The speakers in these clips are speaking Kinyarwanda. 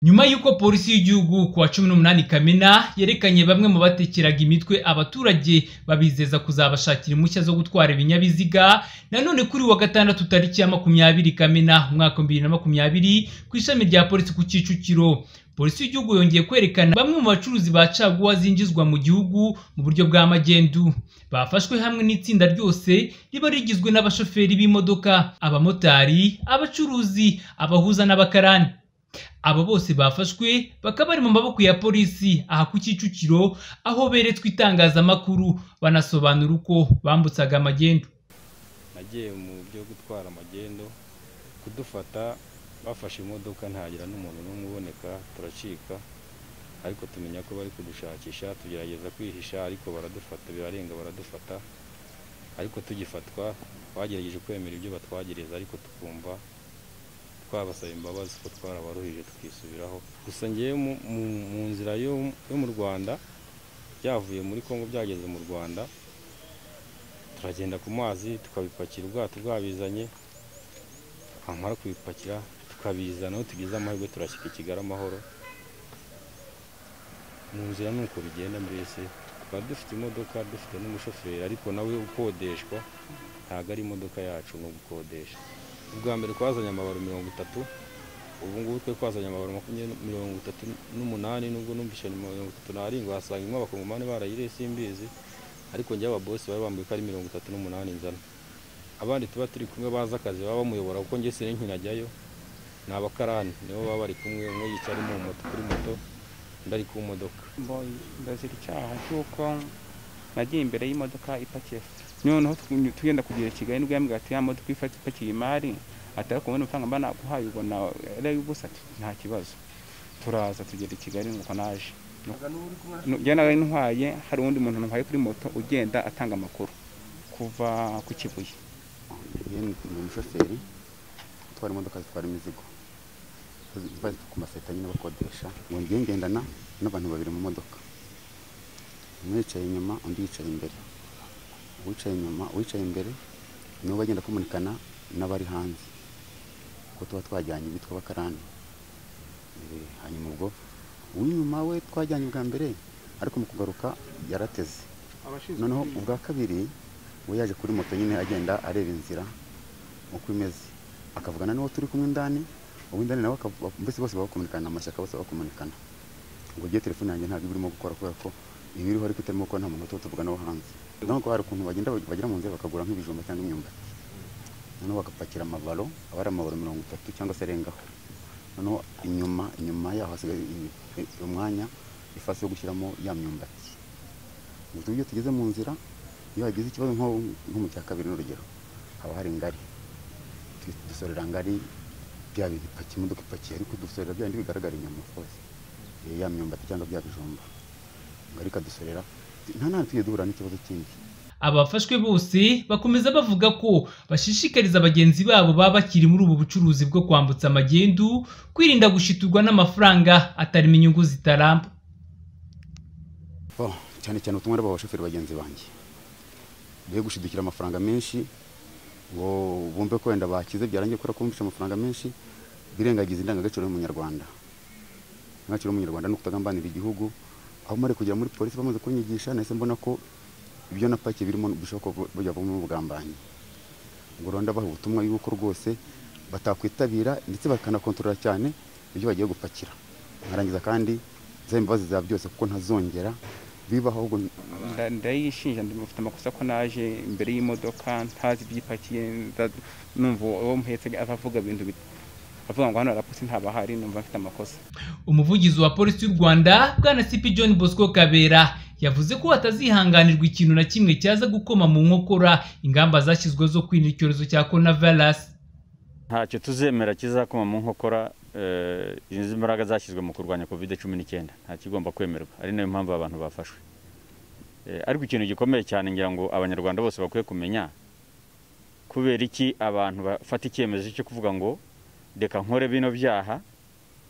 Nyuma y'uko polisi y'igihugu ku wa cumi n'umunani Kamena yerekanye bamwe mu batekeraga imitwe abaturage babizeza kuzabashakira impushya zo gutwara ibinyabiziga, nanone kuri wa gatandatu tariki ya makumyabiri Kamena umwaka bibiri na makumyabiri ku ishami rya polisi ku Kicukiro. Polisi y'igihugu yongeye kwerekana bamwe mu bacuruzi ba caguwa zinjizwa mu gihugu mu buryo bwa magendu. Bafashwe hamwe n'itsinda ryose riba rigizwe n'abashoferi b'imodoka, abamotari, abacuruzi, abahuza n'abakarani. Abo bose bafashwe bakaba bari mu maboko ya polisi aha ku Kicukiro aho beretswe itangazamakuru banasobanura uko bambutsaga amagendu. nagiye mu byo gutwara amagendo kudufata bafashe imodoka ntagira n'umuntu n'umwe uboneka turacika ariko tumenya ko bari kudushakisha tugerageza kwihisha ariko baradufata birarenga baradufata ariko tugifatwa twagerageje kwemera ibyo batwagereza ariko tukumva twabasaba imbabazi ko twarabaruhije tukisubiraho gusa ngewe mu- mu- mu nzira yo yo mu rwanda byavuye muri congo byageze mu rwanda turagenda ku mazi tukabipakira ubwato bwabizanye twamara kubipakira tukabizana aho tugize amahirwe turashyika i kigali amahoro mu nzira ni uko bigenda mbese tukaba dufite imodoka dufite n'umushoferi ariko nawe ukodeshwa ntabwo ari imodoka yacu ngo gukodesha ubwa mbere twazanye amabaro mirongo itatu ubu ngubu twe twazanye amabaro makumyabiri mirongo itatu n'umunani nubwo numvise ni mirongo itatu n'arindwi wasanga imwe abakongomani barayiriye simbizi ariko njye ababosi bari bambwiye ko ari mirongo itatu n'umunani nzana abandi tuba turi kumwe bazi akazi baba bamuyobora kuko njye sinari nkinajyayo ni abakarani nibo baba bari kumwe umwe yicara mu moto kuri moto undi ari ku modoka Boy, ndazira icyaha cy'uko nagiye imbere y'imodoka ipakiye noneho tu- tugenda kugera i kigali nibwo yambwira ati ya modoka ifata ipakiye imari ati ariko wowe amafaranga mba naguhaye ubona ari ay'ubusa ati nta kibazo turaza tugera i kigali nuko naje Nu- njye nari ntwaye hari uwundi muntu ntwaye kuri moto ugenda atanga amakuru kuva ku kibuye Iyo ni ni umushoferi utwara imodoka zitwara imizigo ziba ziri ku maseta nyine bakodesha ngo ngiye ngendana n'abantu babiri mu modoka umwe yicaye inyuma undi yicaye imbere uwicaye inyuma uwicaye imbere niwe bagenda kumunikana n'abari hanze kuko tuba twajyanye bitwa abakarani Eh, hanyuma ubwo uw'inyuma we twajyanye ubwa mbere ariko mu kugaruka yarateze noneho ubwa kabiri we yaje kuri moto nyine agenda areba inzira uko imeze akavugana n'uwo turi kumwe indani uw'indani nawe akavu- mbese bose bakomunikana amashyaka bose bakomunikana ubwo gihe telefone yanjye ntabwo iba irimo gukora kubera ko iba iriho ariko itarimo gukora nta muntu tuba tuvugana wo hanze nubwo hari ukuntu bagenda bagera mu nzira bakagura nk'ibijumba cyangwa imyumbati noneho bagapakira amabaro aba ari amabaro mirongo itatu cyangwa se arengaho noneho inyuma inyuma yaho hasigaye i- i- umwanya ifasi yo gushyiramo ya myumbati ubwo iyo tugeze mu nzira iyo hagize ikibazo nko nko mu cya kabiri n'urugero haba hari ngari Du- dusorera ngari bya bintu ipakiye imodoka ipakiye ariko dusorera bya bindi bigaragara inyuma rwose Eh, ya myumbati cyangwa bya bijumba ngari ikadusorera nta nta tugiye duhura n'ikibazo kindi Aba bafashwe bose bakomeza bavuga ko bashishikariza bagenzi babo baba bakiri muri ubu bucuruzi bwo kwambutsa amagendu kwirinda gushiturwa n'amafaranga atarimo inyungu zitaramba. Bo, cyane cyane ubutumwa ari abashoferi bagenzi banjye be gushidukira amafaranga menshi ngo bumve ko wenda bakize byarangiye kubera kumvisha amafaranga menshi birengagiza indangagaciro y'umunyarwanda indangagaciro y'umunyarwanda ni ukutagambanira igihugu aho mari kugera muri polisi bamaze kunyigisha nahise mbona ko ibyo napakiye birimo bishoboka ko bujya buvamo ubugambanyi ngo rwanda baha ubutumwa yuko rwose batakwitabira ndetse bakanakontorora cyane ibyo bagiye gupakira nkarangiza kandi nzaba imbabazi za byose kuko ntazongera bibaho ahubwo Nda- ndayishinja ndamufite amakosa ko naje imbere y'imodoka ntazi ibyipakiye nda- numva uwo muhetse ava avuga ibintu bit- avuga ngo hano rapoti ntabahari numva mfite amakosa Umuvugizi wa polisi y'u Rwanda Bwana Sipi John Bosco Kabera yavuze ko hatazihanganirwa ikintu na kimwe cyaza gukoma mu nkokora ingamba zashyizweho zo kwirinda icyorezo cya coronavirus. ntacyo tuzemera kizakoma mu nkokora eh, izi mbaraga zashyizwe mu kurwanya covid cumi n'icyenda nta kigomba kwemerwa ari nayo mpamvu aba bantu bafashwe Eh, ariko ikintu gikomeye cyane ngira ngo abanyarwanda bose bakwiye kumenya kubera iki abantu bafata icyemezo cyo kuvuga ngo reka nkore bino byaha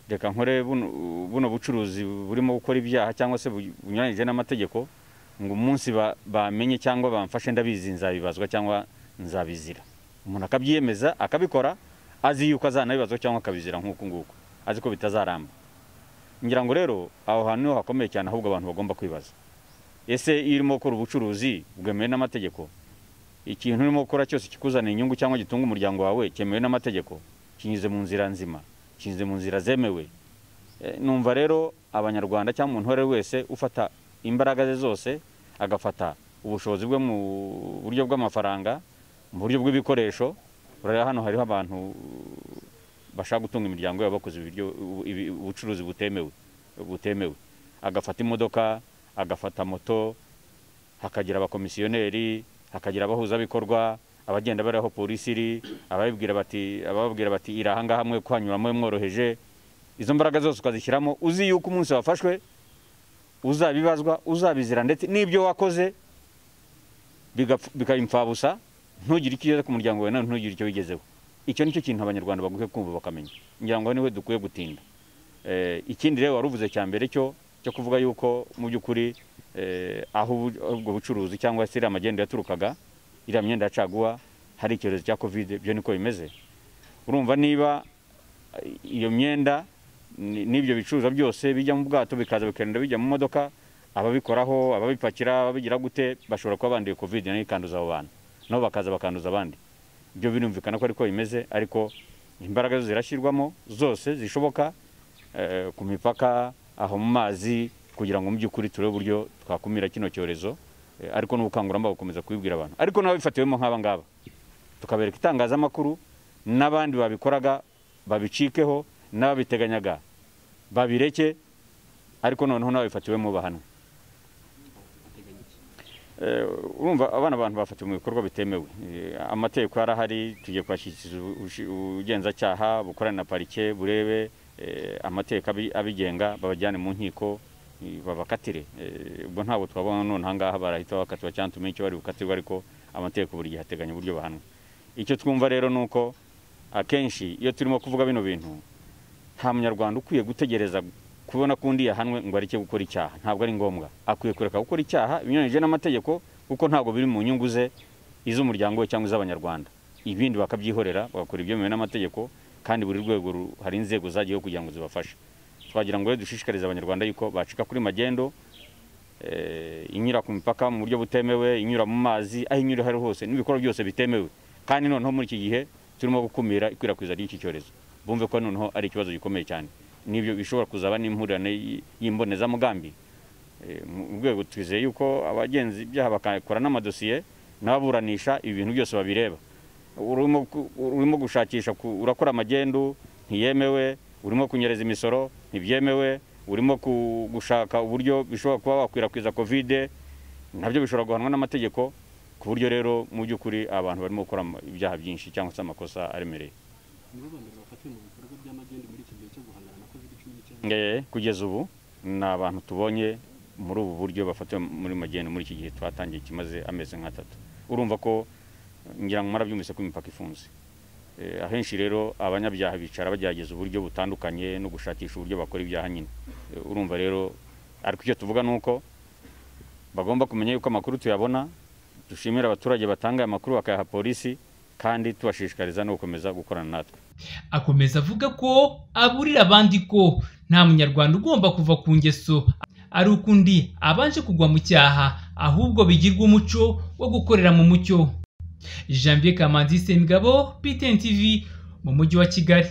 reka nkore buno buno bucuruzi burimo gukora ibyaha cyangwa se bu- bunyuranyije n'amategeko ngo umunsi ba- bamenye cyangwa bamfashe ndabizi nzabibazwa cyangwa nzabizira umuntu akabyiyemeza akabikora azi yuko azanabibazwa cyangwa akabizira nk'uku nguku azi ko bitazaramba ngira ngo rero aho hantu niho hakomeye cyane ahubwo abantu bagomba kwibaza ese iyo urimo gukora ubucuruzi bwemewe n'amategeko ikintu urimo gukora cyose kikuzanira inyungu cyangwa gitunga umuryango wawe cyemewe n'amategeko kinyuze mu nzira nzima kinyuze mu nzira zemewe Eh, numva rero abanyarwanda cyangwa umuntu uwo ari we wese ufata imbaraga ze zose agafata ubushobozi bwe mu buryo bw'amafaranga mu buryo bw'ibikoresho urareba hano hariho abantu bashaka gutunga imiryango yabo bakoze ibiryo ibi- ubucuruzi butemewe butemewe agafata imodoka agafata moto hakagira abakomisiyoneri hakagira abahuzabikorwa abagenda bari aho polisi iri ababibwira bati ababwira bati iri ahangaha mwe kuhanyuramo mworoheje izo mbaraga zose ukazishyiramo uzi yuko umunsi wafashwe uzabibazwa uzabizira ndetse n'ibyo wakoze bigapfu- bikaba imfabusa ntugire icyo ugeze ku muryango wawe nawe ntugire icyo wigezeho icyo nicyo kintu abanyarwanda bagukwiye kumva bakamenya ngira ngo niwe dukwiye gutinda Eh, ikindi rero wari uvuze cya mbere cyo cyo kuvuga yuko mu by'ukuri eh, aho ubu- ubwo bucuruzi cyangwa se iriya magendo yaturukaga iriya myenda ya caguwa hari icyorezo cya kovide byo niko bimeze urumva niba eh, iyo myenda ni- n'ibyo bicuruzwa byose bijya mu bwato bikaza bikagenda bijya mu modoka ababikoraho ababipakira ababigira gute bashobora kuba banduye kovide nayo ikanduza abo bantu nabo bakaza bakanduza abandi ibyo birumvikana ko ariko bimeze ariko imbaraga zo zirashyirwamo zose zishoboka eh, ku mipaka aho mu mazi kugira ngo mu by'ukuri turebe uburyo twakumira kino cyorezo eh, ariko n'ubukangurambaga bukomeza kubibwira abantu ariko n'ababifatiwemo nk'aba ngaba tukabereka itangazamakuru n'abandi babikoraga babicikeho n'ababiteganyaga babireke ariko noneho n'ababifatiwemo bahanwe Eh, urumva abana abantu bafatiwe mu bikorwa bitemewe Eh, amategeko yarahari tugiye kwashyikiriza ubu- ubushi- ubugenzacyaha bukorane na parike burebe eh, amategeko abi- abigenga babajyane mu nkiko eh, babakatire Eh, ubwo ntabwo twabona none ahangaha barahita bakatiwa cyangwa tumenye icyo bari bukatirwe ariko amategeko buri gihe ateganya uburyo bahanwa icyo twumva rero ni uko akenshi iyo turimo kuvuga bino bintu nta munyarwanda ukwiye gutegereza kubona ko undi yahanwe ngo areke gukora icyaha ntabwo ari ngombwa akwiye kureka gukora icyaha binyuranyije n'amategeko kuko ntabwo biri mu nyungu ze iz'umuryango we cyangwa iz'abanyarwanda ibindi bakabyihorera bagakora ibyemewe n'amategeko kandi buri rwego ru- hari inzego zagiyeho kugira ngo zibafashe twagira ngo rero dushishikarize abanyarwanda yuko bacika kuri magendo eh, inyura ku mipaka mu buryo butemewe inyura mu mazi aho inyura aho ari hose n'ibikorwa byose bitemewe kandi noneho muri iki gihe turimo gukumira ikwirakwiza ry'iki cyorezo bumve ko noneho ari ikibazo gikomeye cyane n'ibyo bishobora kuzaba n'impurirane y- y'imbonezamugambi Eh, mu rwego twizeye yuko abagenzi ibyaha bakakora n'amadosiye n'ababuranisha ibi bintu byose babireba urimo ku- urimo gushakisha ku- urakora amagendu ntiyemewe urimo kunyereza imisoro ntibyemewe urimo ku- gushaka uburyo bishobora kuba wakwirakwiza kovide nabyo bishobora guhanwa n'amategeko ku buryo rero mu by'ukuri abantu barimo gukora ama- ibyaha byinshi cyangwa se amakosa aremereye muri ba mbere bafatiwe mu bikorwa by'amagendu muri iki gihe cyo guhangana na covid cumi n'icyenda Eh, kugeza ubu ni abantu tubonye muri ubu buryo bafatiwe muri magendu muri iki gihe twatangiye kimaze amezi nk'atatu urumva ko ngira ngo murabyumvise ko imipaka ifunze Eh, ahenshi rero abanyabyaha bicara bagerageza uburyo butandukanye no gushakisha uburyo bakora ibyaha nyine Eh, urumva rero ariko icyo tuvuga ni uko bagomba kumenya yuko amakuru tuyabona dushimira abaturage batanga aya makuru bakayaha polisi kandi tubashishikariza no gukomeza gukorana natwe akomeza avuga ko aburira abandi ko nta munyarwanda ugomba kuva ku ngeso ari uko undi abanje kugwa mu cyaha ahubwo bigirwa umuco wo gukorera mu mucyo janvier kamanzi semigabo btn tv mu mujyi wa kigali